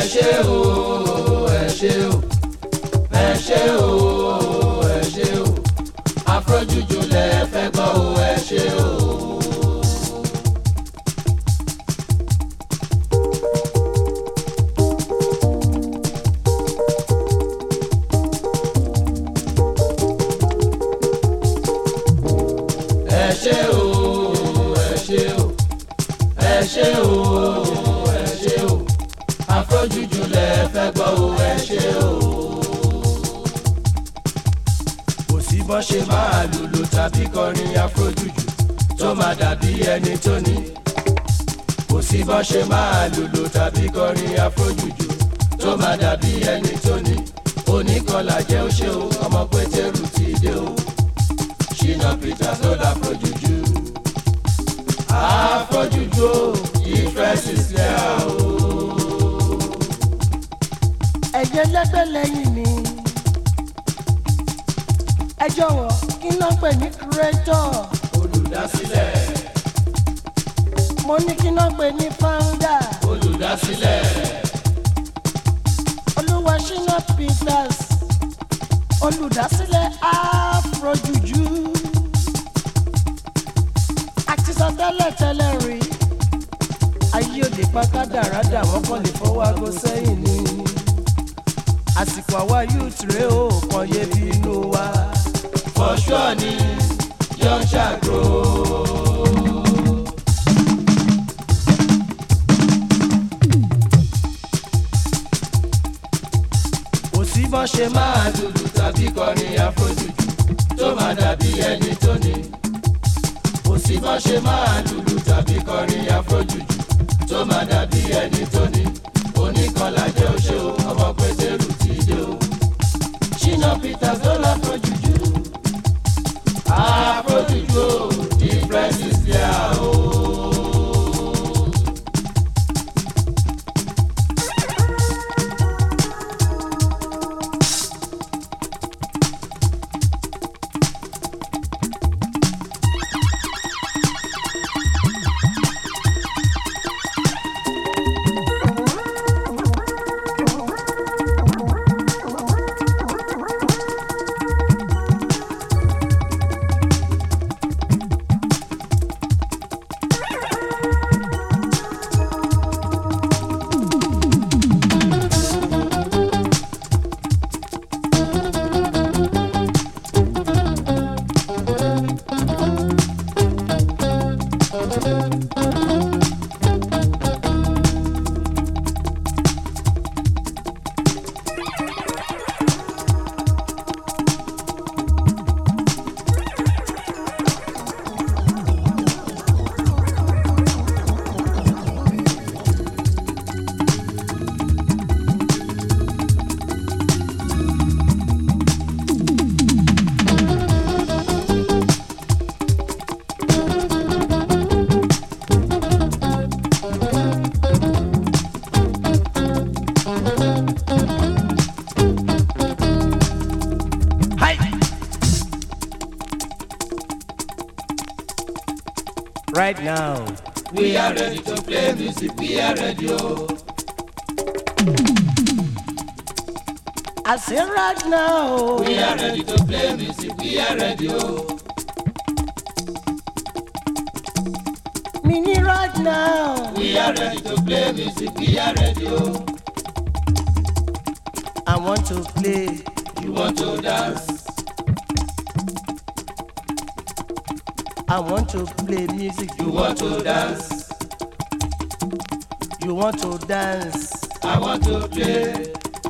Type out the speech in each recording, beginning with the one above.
ṣé o ẹ ṣé o ẹ ṣé o ẹ ṣé o afrojuju lẹ fẹ́ gbọ́ o ẹ ṣé o. ẹ ṣé o ẹ ṣé o ẹ ṣé o ẹ ṣé o afrojuju lẹ fẹ́ gbọ́ o ẹ ṣé o. kò sí bọ́n ṣe máa lùlù tàbí kọrin afrojuju tó máa dàbí ẹni tó ní. kò sí bọ́n ṣe máa lùlù tàbí kọrin afrojuju tó máa dàbí ẹni tó ní. oníkọlà jẹ́ ó ṣe o ọmọ pétérù ti dé o. Ṣínà Peters ló la afrojuju. afrojuju o ìfẹ́ sísẹ́ o. ẹ̀jẹ̀ lẹ́gbẹ́ lẹ́yìn mi. ẹ jọ̀wọ́ kí n náà pè ní creator. olùdásílẹ̀ mo ní kí n náà pè ní founder. olùdásílẹ̀ olúwa Ṣínà Peters olùdásílẹ̀ afrojuju. àti sọ tẹ́lẹ̀ tẹ́lẹ̀ rí ayé òde pákádàrádà wọ́n kàn lè fọwọ́ aago sẹ́yìn ni. àsìkò àwa youth rèé o kàn yé bí inú wa. for sure ni young shall grow. kò sí bọ́n ṣe máa lùlù tàbí kọrin afrojuju tó máa dàbí ẹni tó ní. kò sí bọ́n ṣe máa lùlù tàbí kọrin afrojuju tó máa dàbí ẹni tó ní. oníkanlá jẹ́ oṣó ọmọ pétérù ti dé o. Ṣínà Peters ló la afrojuju. afrojuju o difference is there o. right now. We are ready to play music, we are ready o. I say right now. We are ready to play music, we are ready o. Mini right now. We are ready to play music, we are ready o. I want to play. You want to dance, I want to play music. you want to dance, You want to dance. I want to play,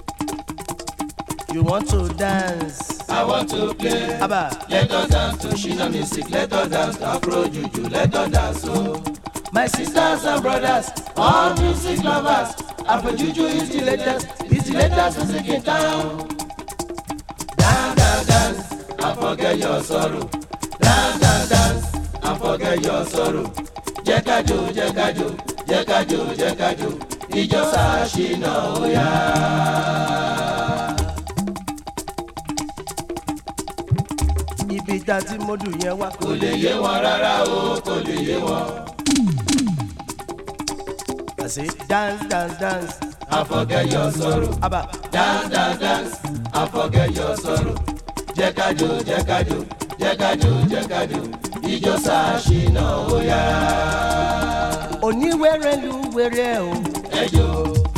You want to dance. I want to play. Abba, Let us dance to Shina music, let us dance to Afro Juju, let us dance o. My sisters and brothers, all music lovers, Afro Juju is the latest, is the latest music in town. Dance, dance, dance, and forget your sorrow. Dance, dance, dance, and forget your sorrow. Jẹ́ ká jó, jẹ́ ká jó, jẹ́ ká jó, jẹ́ ká jó, ìjọ Ṣínà ó yá. ibi tá a ti mọ́dù yẹn wá. Kò lè yé wọn rárá o, kò lè yé wọn. I say dance, dance, dance. and forget your sorrow. Aba. dance dance dance and forget your sorrow. jẹ́ ká jó jẹ́ ká jó jẹ́ ká jó jẹ́ ká jó ijó ṣàṣìnà ó yá. Oníwèrè lu wèrè o. ẹ jó.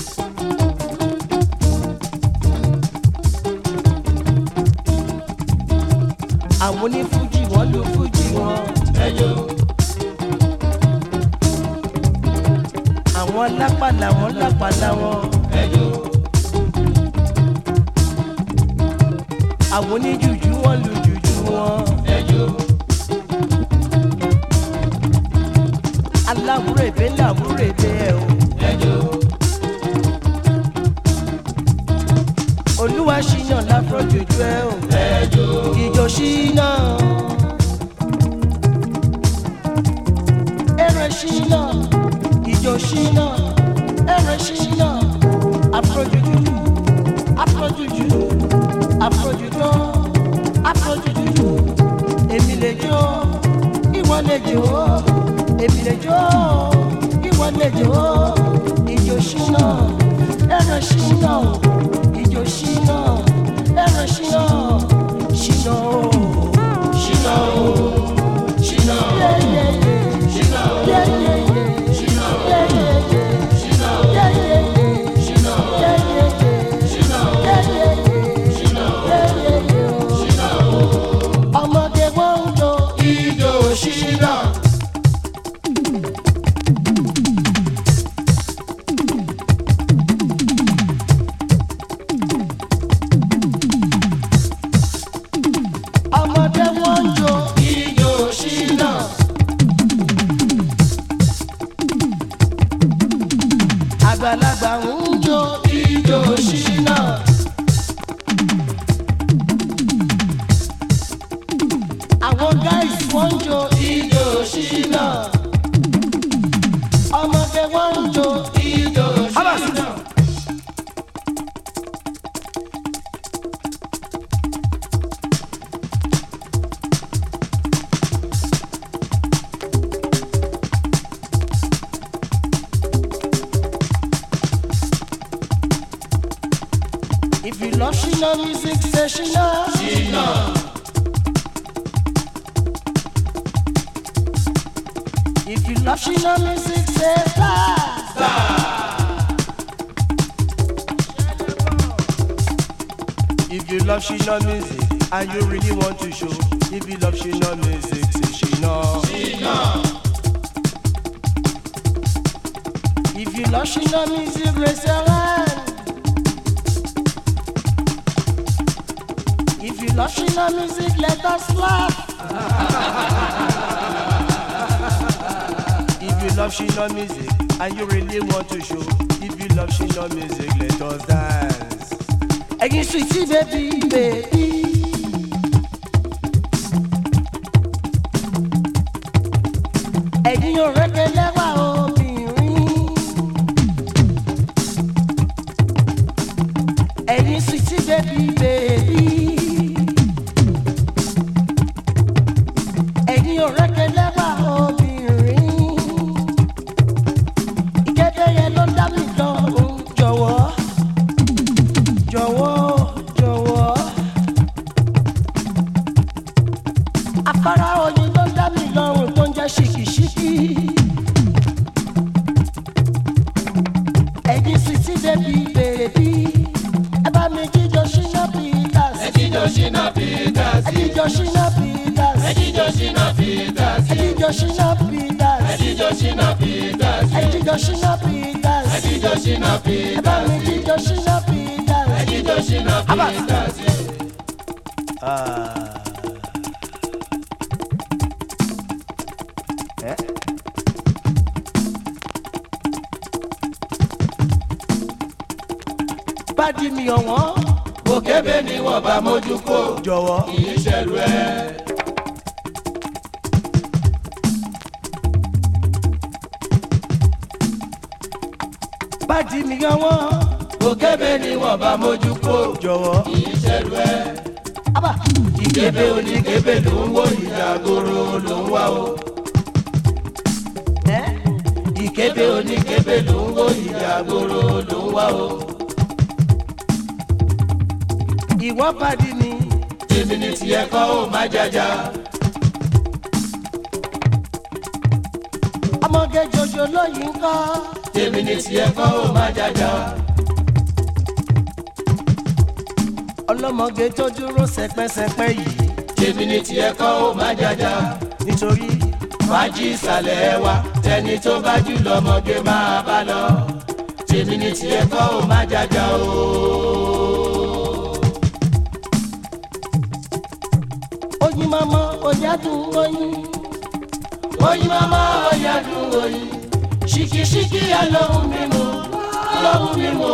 Àwọn onífújì wọ́n lu fújì wọn. ẹ jó. Àwọn lápàlà wọ́n lápàlà wọn. ẹ jó. Àwọn oníjùjú wọ́n lu jùjú wọn. ẹ jó. Aláwúrèbé làwúrèbé ẹ o. ẹ jó. Olúwa ṣìnà láfọ̀ jòjú ẹ o. ẹ jó. Ìjọ ṣìnà. Ẹrẹ ṣìnà. Ìjọ ṣìnà. Ẹrẹ ṣìnà. Afrojuju. Afrojuju. Afrojuju. Afrojuju. Èmi lè jó. Ìwọ lè jó. Èmi lè jó. Ìwọ lè jó. Ìjọ ṣìnà. Ẹrẹ ṣìnà. Ìjọ ṣìnà. Ẹrẹ ṣìnà. Ṣìnà o. ṣìnà o. ṣìnà o. Yeah, yeah, yeah. ṣìnà o. Yeah, yeah, yeah. ṣìnà o. Yeah, yeah, yeah. ṣìnà o. Yeah, yeah, yeah. ṣìnà o. Yeah, yeah, yeah. ṣìnà o. Yeah, yeah, yeah. ṣìnà o. Yeah, yeah, yeah. ṣìnà o. ọmọdé wọn ń jó ijó ṣìnà. ọmọdé wọn ń jó ijó ṣìnà. àgbàlagbà ń jó ijó ṣìnà. àwọn guys wọn ń jó ijó ṣìnà. ọmọdé wọn ń jó ijó ṣìnà. if you love ṣìnà music say ṣìnà. ṣìnà. if you love ṣìnà music say star. If you love Shina music and you really want to show, if you love Shina music, say Shina. If you love Shina music, raise your hand. If you love Shina music, let us laugh. if you love Shina music and you really want to show, if you love Shina music, let us dance. Ẹyin sweetie baby baby. Ẹyin òrèké lẹ́wà obìnrin. Ẹyin sweetie baby baby. Ẹyin òrèké lẹ́wà obìnrin. Ìkéde yẹn ló dá mi lọ́rùn jọ̀wọ́ jọ̀wọ́ jọ̀wọ́. afárá oyin ló dá mi lọ́rùn tó ń jẹ́ ṣìkìṣìkì. ẹ̀yin sweetie baby baby. ẹ bá mi jíjọ ṣínà peters. ẹ jíjó ṣìnà peters. ẹ jíjọ ṣínà peters. ẹ jíjó ṣìnà peters. ẹ jíjọ ṣínà peters. ẹ jíjó ṣìnà peters. ẹ jíjọ ṣínà peters. ẹ jíjó ṣìnà ẹ bá mi peters. jíjọ ṣínà peters. ẹ jíjó ṣìnà peters. bá di mi ọ̀wọ́n. òkèbè ni wọ́n bá mójú kó. jọ̀wọ́. kì í ṣẹ̀rù ẹ̀. bá di mi ọ̀wọ́n. òkèbè ni wọ́n bá mójú kó. jọ̀wọ́. kì í ṣẹ̀rù ẹ̀. Abba. ìkébé oníkébé ló ń wò ìjàgòrò ló ń wá o. Eh? kébé oníkébé ló ń wò ìyá gbòòrò ló ń wá o. ìwọ pàdé ni tèmi ní tiẹ̀ kọ́ ó má jájá. ọmọge jòjò lóyìn kọ́ tèmi ní tiẹ̀ kọ́ ó má jájá. ọlọ́mọge tó dúró sẹpẹsẹpẹ yìí tèmi ní tiẹ̀ kọ́ ó má jájá. nítorí fàájì ìsàlẹ̀ wa tẹni tó bá jù lọ́mọge máa bá lọ. tèmi ní tiẹ̀ kọ́ ó má jájá o. oyin mama oyadun oyin oyin mama oyadun oyin ṣìkìṣìkì alóhùn mímu alóhùn mímu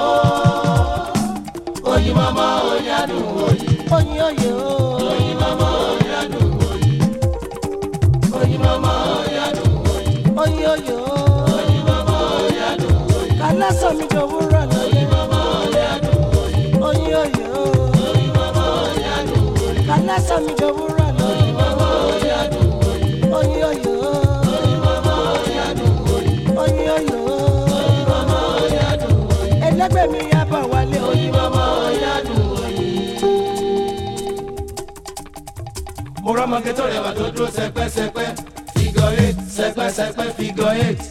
oyin mama oyadun oyin oyin oye o oyin mama oyadun oyin oyin mama oyadun oyin oyin oye o oyin mama oyadun oyin kálásán mi dòwúrọ̀ oyin lóyìn mama oyadun oyin oyin oye o oyin mama oyadun oyin kálásán mi dòwúrọ̀ oyin lóyìn mama oyadun oyin oyin oye o oyin mama oyadun oyin oyin oye o oyin mama oyadun oyin ẹlẹgbẹ́ mi yá bọ̀ wálé oyin oyin mama oyadun oyin. mo rọ́mọge tó rẹwà tó dúró sẹpẹ́sẹpẹ́ figure eight sẹpẹ́sẹpẹ́ figure eight.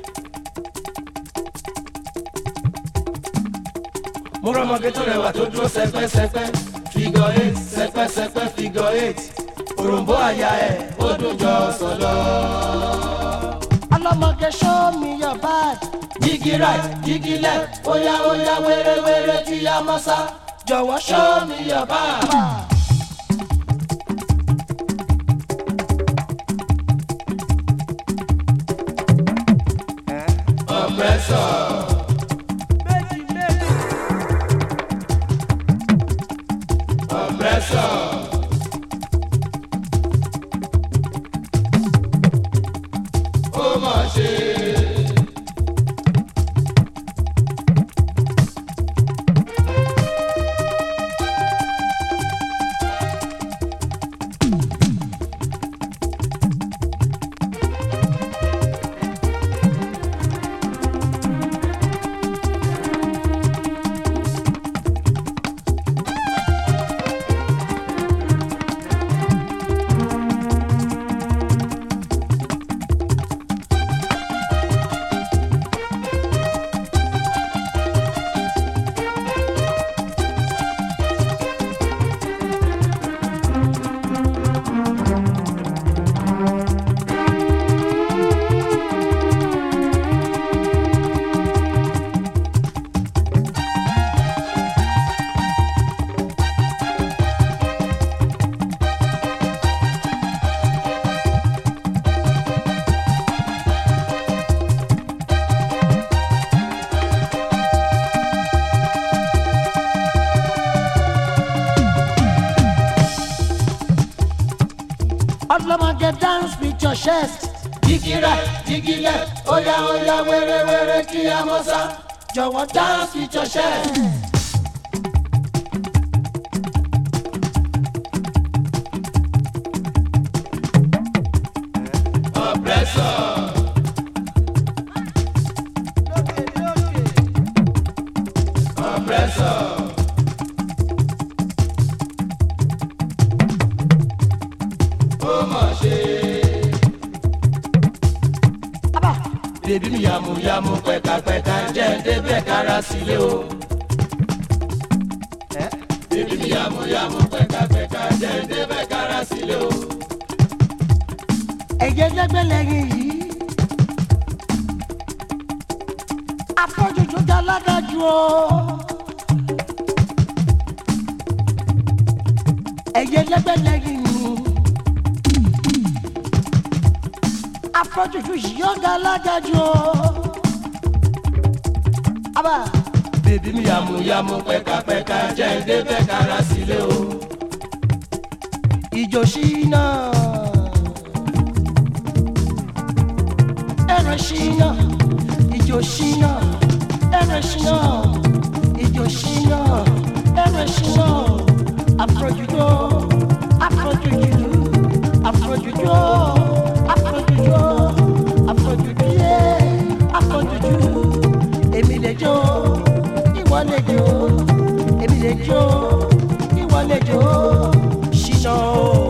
mo rọ́mọge tó rẹwà tó dúró sẹpẹ́sẹpẹ́ figure eight sẹpẹ́sẹpẹ́ figure eight. òròǹbó àyà ẹ̀ ó dùn jọ ọsàn lọ. ọlọ́mọge show me your bag jígí right jígí left óyá óyá wéré-wéré tí a mọ́ sá. jọ̀wọ́ show show me your bag. Compressor. méjì méjì Compressor. Ó mà ṣe. ọlọ́mọge dance with your chest Jígí right, jígí left, óyá óyá wéré-wéré kí a mọ́ sá. jọ̀wọ́ dance Dance with your chest. Compressor. Compressor. Ó mà ṣe. abá bèbí mi yàmùyàmù pẹ̀kàpẹ̀kà jẹ́ ń débẹ̀ kára sílé o. bèbí mi yàmùyàmù pẹ̀kàpẹ̀kà jẹ́ ń débẹ̀ kára sílé o. ẹ̀jẹ̀ lẹ́gbẹ́ lẹ́yìn yìí afọ́jújú galágàjú o ẹ̀jẹ̀ lẹ́gbẹ́ lẹ́yìn yìí afọ́jújú yìí galágàjú o abá bèbí mi yàmùyàmù pẹ̀kàpẹ̀kà jẹ́ ń débẹ̀ kára sílé o. ìjò ṣínà ẹ̀rọ ṣínà ìjò ṣínà ẹ̀rọ ṣínà ìjò ṣínà ẹ̀rọ ṣínà àfọ̀jùjọ àfọ̀jùjù àfọ̀jùjọ àfọ̀jùjọ àfọ̀jùjọ yẹ jó ṣìnà o